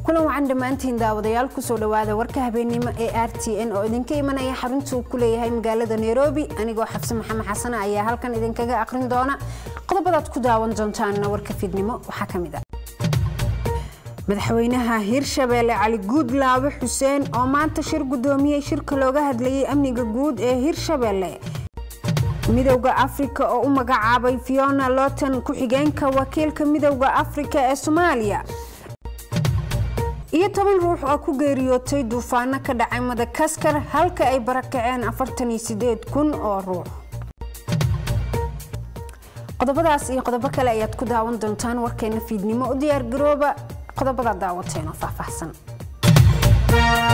kulan wacan dhammaantiin daawadayaal kusoo dhawaada warka habeennimo ee r t n oo idinka imanaya xaruntuu ku leeyahay magaalada nairobi anigoo xabse maxamed xasane ayaa halkan idinkaga aqrin doona qodobadaad ku daawan doontaanna warka fiidnimo waxaa ka mid a madaxweynaha hirshabeelle cali guudlaabe xuseen oo maanta shir gudoomiyey shirka looga hadlayay amniga guud ee hirshabeelle midowda afrika oo u magacaabay fiona lotan ku-xigeenka wakiilka midowda afrika ee soomaaliya iyo toban ruux oo ku geeriyootay duufaano ka dhacay madakaskar halka ay barakaceen afartan iyo sideed kun oo ruux qodobadaas iyo qodobo kale ayaad ku daawan doontaan warkeena fiidnimo u diyaargarooba qodobada daawateen oo faahfaahsan